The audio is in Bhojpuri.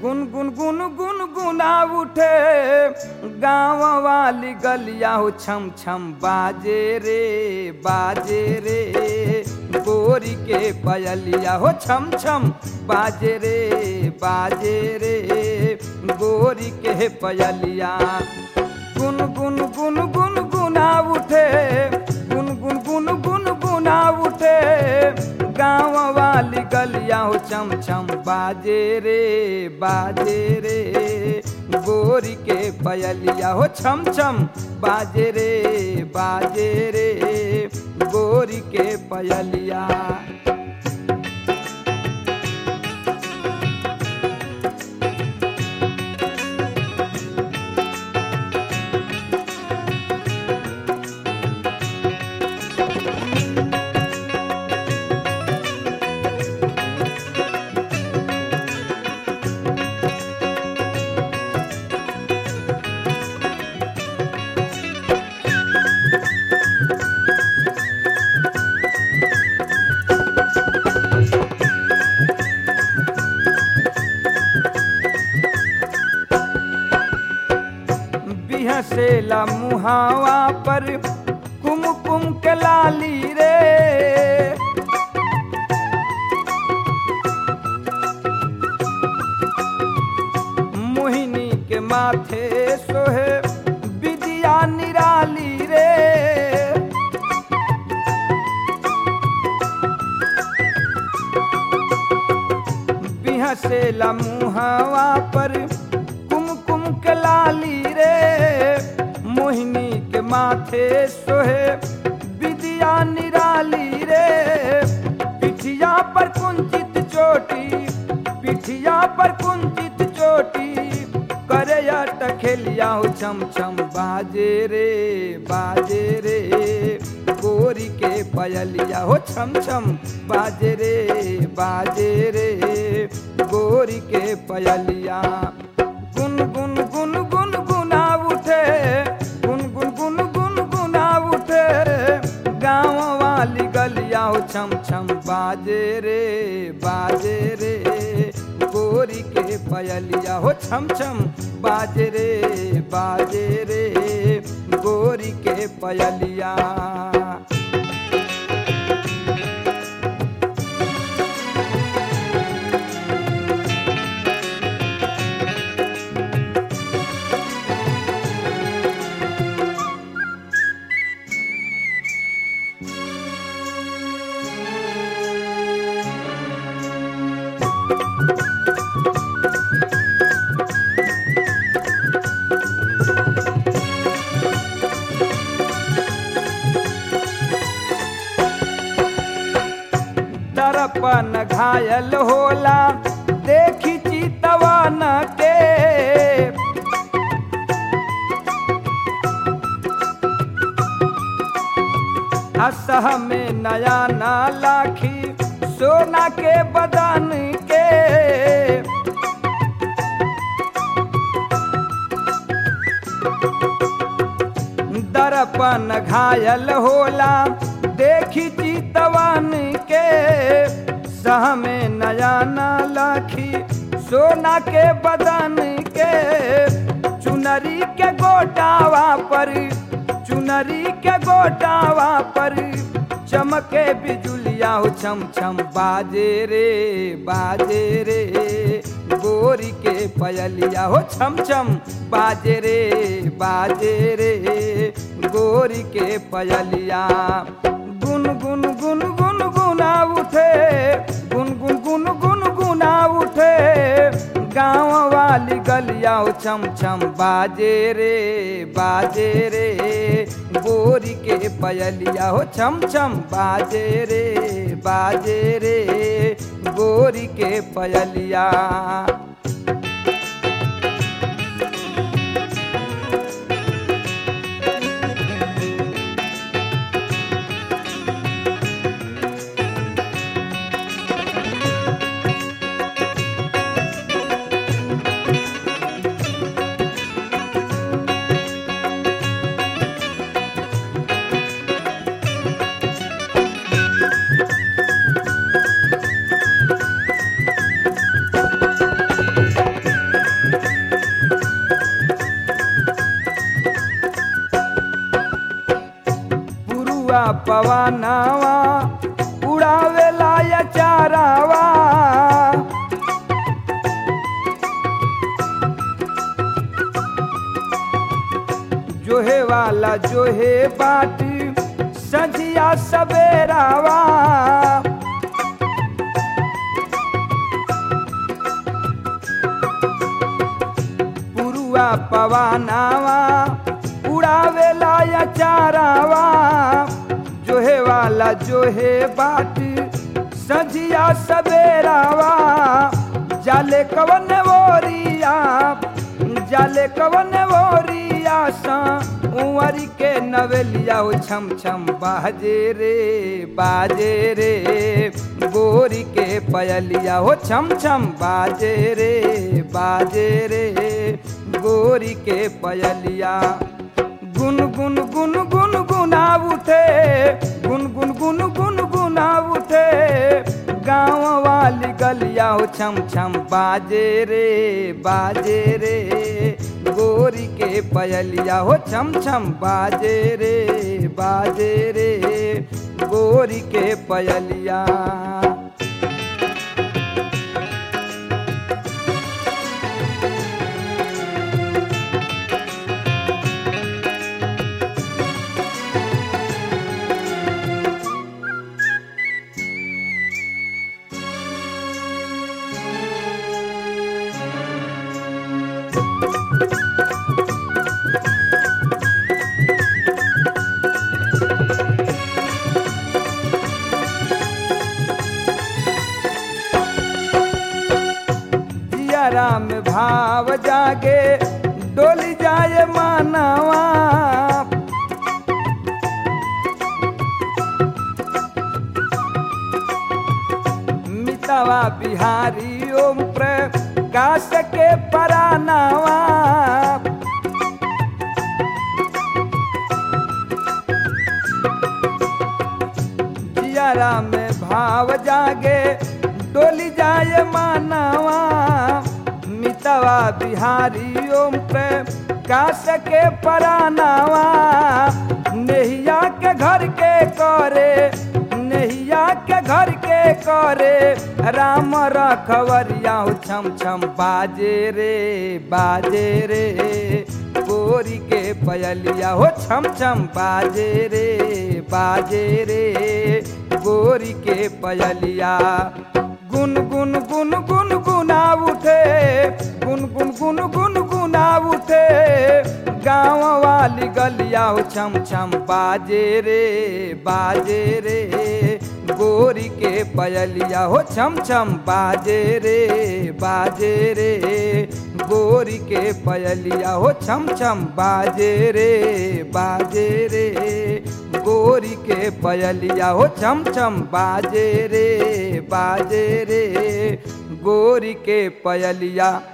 गुन गुन गुन गुन गुना उठे गाँव वाली गलिया हो छम छम बाजे रे बाजे रे गोरी के पयलिया हो छम छम बाजे रे बाजे रे गोरी के पयलिया गुन गुन गुन गुन गुना उठे गुन गुन गुन गुन गुना उठे गाँव वाली गलिया हो चम चम बाजे रे बाजे रे गोरी के पयलिया हो छम छम बाजे रे बाजे रे गोरी के पयलिया बिहसेला मुहावा पर कुम कुम के लाली रे मोहिनी के माथे सोहे विदिया निराली रे बिहसेला मुहावा पर कुम कुम के लाली रे मोहिनी के माथे सोहे विदिया निराली रे पिठिया पर कुंचित चोटी पिठिया पर कुंचित चोटी करे टखेलिया हो छम छम बाजे रे बाजे रे गोरी के पयलिया हो छम छम बाजे रे बाजे रे गोरी के पयलिया गुन गुन गुन गुन गुना उठे गुन गुन गुन गुन गुना उठे गाँव वाली गलिया हो छम छम बाजे रे बाजे रे गोरी के पयलिया हो छम छम बाजे रे बाजे रे गोरी के पयलिया दर्पण घायल होला देखी चितवन के असह में नया ना लाखी सोना के बदन के दर्पण घायल होला देखी चितवन के सह में नया ना लाखी सोना के बदन के चुनरी के गोटावा पर चुनरी के गोटावा पर चमके बिजुलिया हो छम छम बाजे रे बाजे रे गोरी के पयलिया हो छम छम बाजे रे बाजे रे गोरी के पयलिया गुन गुन गुन गुन गुना उठे गुन गुन गुन गुन गुना उठे गाँव वाली गलिया हो छम छम बाजे रे बाजे रे गोरी के पयलिया हो छम छम बाजे रे बाजे रे गोरी के पयलिया पुरुआ पवनावा उड़ावेला या चारावा जोहे वाला जोहे बाटी सजिया सवेरावा पुरुआ पवनावा उड़ावेला या चारावा जोहे वाला जोहे बाटी सजिया सवेरावा जाले कवन वोरिया जाले कवन वोरिया सा उंवरी के नवेलिया हो छम छम बाजे रे बाजे रे गोरी के पयलिया हो छम छम बाजे रे बाजे रे गोरी के पयलिया गुन गुन गुन गुन गुना उठे गुन गुन गुन गुन गुना उठे गाँव वाली गलिया हो छम छम बाजे रे बाजे रे गोरी के पयलिया हो छम छम बाजे रे बाजे रे गोरी के पयलिया जियारा में भाव जागे डोली जाए मानवा मितवा बिहारी ओम प्रकाश के परानावा जियारा में भाव जागे डोली जाए मानवा मितवा बिहारी ओम प्रकाश के परानावा नेहिया के घर के करे नेहिया के घर के करे राम रखवरिया हो छम छम बाजे रे बाजे रे गोरी के पयलिया हो छम छम बाजे रे बाजे रे गोरी के पयलिया गुन गुन गुन गुन गुना उठे गुन गुन गुन गुन गुना उठे गाँव वाली गलिया हो छम छम बाजे रे बाजे रे गोरी के पयलिया हो छम छम बाजे रे बाजे रे गोरी के पयलिया हो छम छम बाजे रे बाजे रे गोरी के पयलिया हो छम छम बाजे रे बाजे रे गोरी के पयलिया